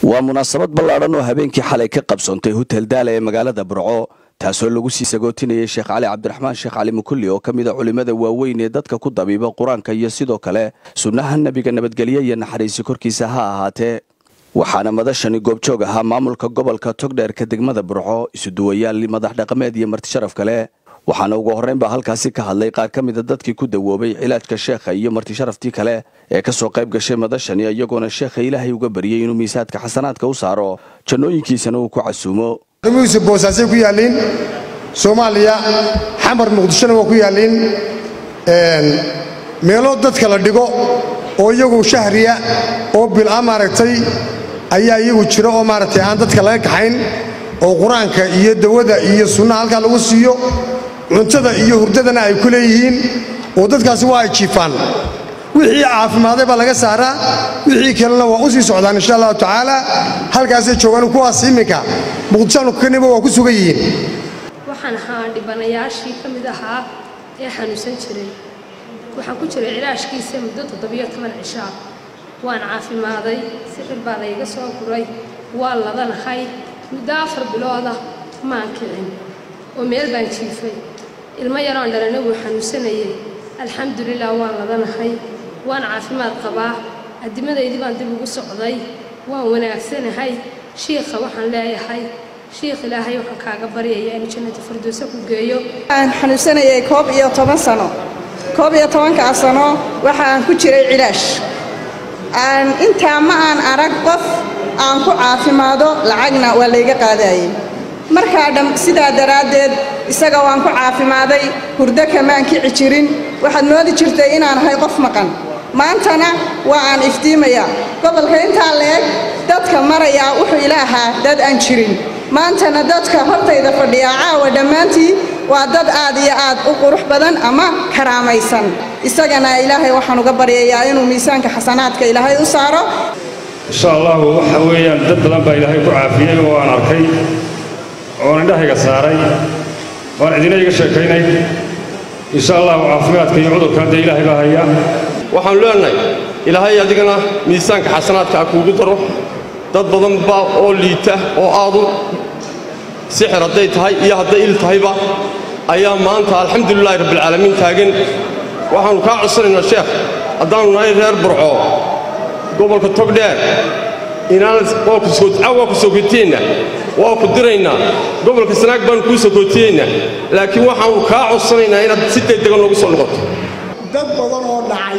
waa munaasabad ballaadhan oo habeenkii xalay ka qabsoontay hutel daala ee magaalada burco taasoo lagu sii sagootinayay sheekh cali cabdiraxmaan sheekh cali mukulli oo ka mid a culimmada waaweyn ee dadka ku dabiiba qur-aanka iyo sidoo kale sunnaha nebiga nabadgelye iyo naxariisi korkiisa ha ahaatee waxaana madashani goobjoog ahaa maamulka gobolka togdheerka degmada burco isuduwayaal madax dhaqameed iyo martisharaf kale waxaana ugu horrayn baa halkaasi ka hadlay qaar ka mida dadkii ku dawoobay cilaajka sheekha iyo martisharaftii kale ee ka soo qayb gashay madashani iyagoona sheekha ilaahay uga baryey inuu miisaadka xasanaadka u saaro jannooyinkiisana uu ku casuumo muuse boosaasay ku yaalliin soomaaliya xamar muqdishona waa ku yaalliin meelo dadka la dhigo oo iyagu shahriya oo bil'a maaragtay ayaa iyagu jira oo maaragtay aan dadka laga kaxayn oo qur-aanka iyo dawada iyo sunnaha halkaa lagu siiyo cuntada iyo hurdadana ay ku leeyihiin oo dadkaasi waa ay jiifaan wixii caafimaaday baa laga saaraa wixii kalena waa u sii socdaan insha allahu tacaala halkaasay joogaan kuwaas iminka muqdishaanu kaniba waa ku sugan yihiin waxaan ahaa dhibanayaashii ka mid ahaa ee xanuunsan jiray waxaan ku jiray cilaashkiisa muddo toddobiyo toban cishaa waan caafimaaday sixir baa layga soo guray waa ladanahay muddo afar bilooda maan kicin oo meel baan jiifay ilmo yaroon dhalana wuu xanuunsanayay alxamdulilah waan ladanahay waan caafimaad qabaa adimadaydii baan dib ugu socday waan wanaagsanahay shiikha waxaan leeyahay shiikh ilaahay waxaan kaaga baryayaa inuu jannata firdowsa ku geeyo aan xanuunsanayay koob iyo toban sano koob iyo tobankaa sano waxa aan ku jiray cilaash aan intaa ma aan arag qof aan ku caafimaado lacagna waa layga qaadayay markaa dham sidaa daraaddeed isaga waan ku caafimaaday hurdo kamaan kici jirin waxaad moodi jirtay inaan ahay qof maqan maantana waa aan iftiimayaa gobolka intaa leeg dadka marayaa wuxuu ila ahaa dad aan jirin maantana dadka hortayda fadhiyaa caawa dhammaantii waa dad aad iyo aad u qurux badan ama karaamaysan isagana ilaahay waxaan uga baryayaa inuu miisaanka xasanaadka ilaahay u saaro insha allahu waxa weeyaan dad badan baa ilaahay ku caafiyey oo aan arkay oon indhahayga saaray waan cidina iga sheekaynay insha allahu caafimaadka iyo cudurkan dee ilaahay baa haya waxaanu leenahay ilaahay adigana miisaanka xasanaadka ha kuugu daro dad badan baa oo liita oo aadu sixir hadday tahay iyo hadday il tahayba ayaa maanta alxamdulilaahi rabbilcaalamiin taagan waxaannu kaa codsanaynaa sheekh haddaannu nahay reer burco gobolka togdheer inaan waa ku sokotiyeyna waa ku diraynaa gobolka sanaag baannu kuu sokotiyeynaa laakiin waxaannu kaa codsanaynaa inaad si degdegan noogu soo noqoto dad badan oo dhacay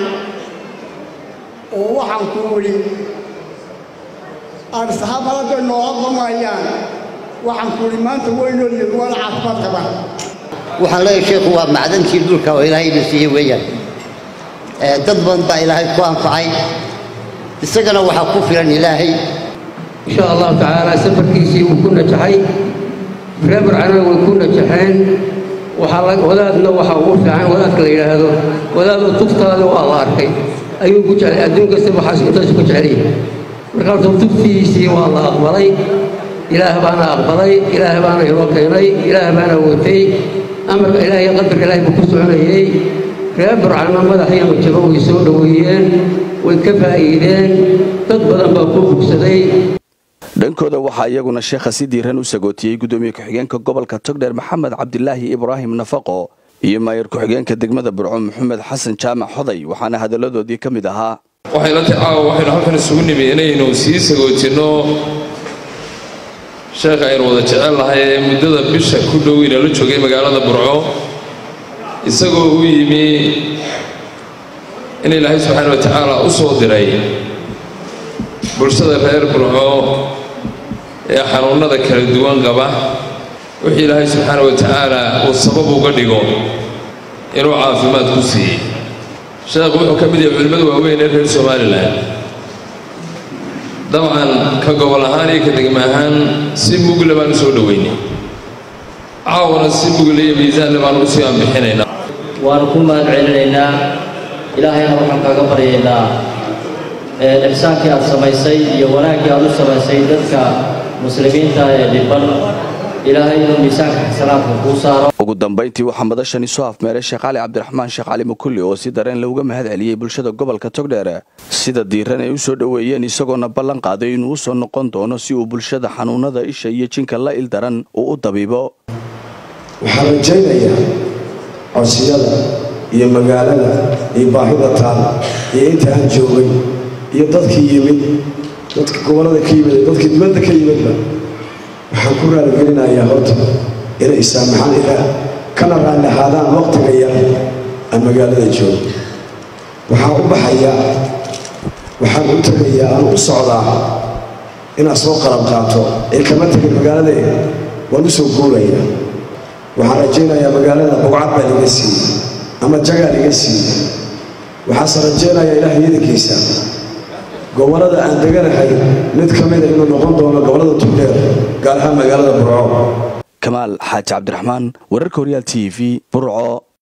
oo waxaan ku weli aan saxaabadada nooga qamayaan waxaan ku weli maanta weynoolyihin waana caafimaad qabaan waxaan leeyahay sheekhu waa macdankii dhulka oo ilaahayna siiyey weeyaan dad badan baa ilaahay ku anfacay isagana waxaa ku filan ilaahay insha allahu tacaala safarkiisii wuu ku najaxay reer barcana way ku najaxeen wadaadna waxa ugu fiican wadaadka la yidhaahdo wadaadoo tuftaada waa la arkay ayuu ku jeclay adduun kasta waxaas intaasu ku jecelyahay marka horta tuftiisii waa la aqbalay ilaah baana aqbalay ilaah baana inoo keenay ilaah baana watay amarka ilaah iyo qadarka ilahay buu ku soconayey reer burcana madax iyo majabo way soo dhoweeyeen way ka faa'iideen dad badan baa ku bugsaday dhankooda waxaa iyaguna sheekha si diiran u sagootiyey guddoomiye ku-xigeenka gobolka togdheer maxamed cabdilaahi ibraahim nafaqo iyo maayar ku-xigeenka degmada burco maxamed xasan jaamac xoday waxaana hadalladoodii ka mid ahaa waxayla tacaawa waxaynu halkan isugu nimi inaynu sii sagootinno sheekha aynu wada jecel lahay ee muddada bisha ku dhow inala joogay magaalada burco isagoo u yimi in ilaahay subxaana wa tacaala u soo diray bulshada reer burco ee xanuunnada kala duwan qaba wixii ilaahay subxaana wa tacaala uu sabab uga dhigo inuu caafimaad ku siiyey sheekhu wuxuu ka mid yahay culimmada waaweyn ee reer somalilan dabcan ka gobol ahaan iyo ka degma ahaan si mugle baan u soo dhoweynay caawana si mugle iyo miisaanle baan u sii anbixinaynaa waanu ku mahad celinaynaa ilaahayna waxaan kaaga baryaynaa ixsaankii aad samaysay iyo wanaaggii aad u samaysay dadka muslimiinta ee dhiban ilaahay inuu miisaanka xasanaadka kuu saaro ugu dambayntii waxaa madashani soo afmeeray sheekh cali cabdiraxmaan sheekh cali mukulli oo si dareen looga mahad celiyey bulshada gobolka togdheer sida diiran ay u soo dhoweeyeen isagoona ballan qaaday inuu u soo noqon doono si uu bulshada xanuunada isha iyo jinka la ildaran uu u dabiibo waxaan rajaynayaa codsiyada iyo magaalada iyo baahida taal iyo inta aan joogay iyo dadkii yimid dadka gobollada ka yimid dadkii dibadda ka yimidba waxaan ku raaligelinayaa horta inay saamaxaan ilaah kana raalli ahaadaan waqtiga yar aan magaalada joogo waxaan u baxayaa waxaan u tegayaa aan u socdaa inaad soo qalab qaato ee kama tegin magaalada waan u soo guurayaa waxaan rajaynayaa magaalada bugcad baa liga siiyey ama jagaa liga siiyey waxaase rajaynayaa ilaah iidankiisa gobollada aan deganahay mid ka mida inuu noqon doono gobollada tugdheer gaar ahaan magaalada burco kamaal xaaji cabdiraxmaan wararka horyaal t v burco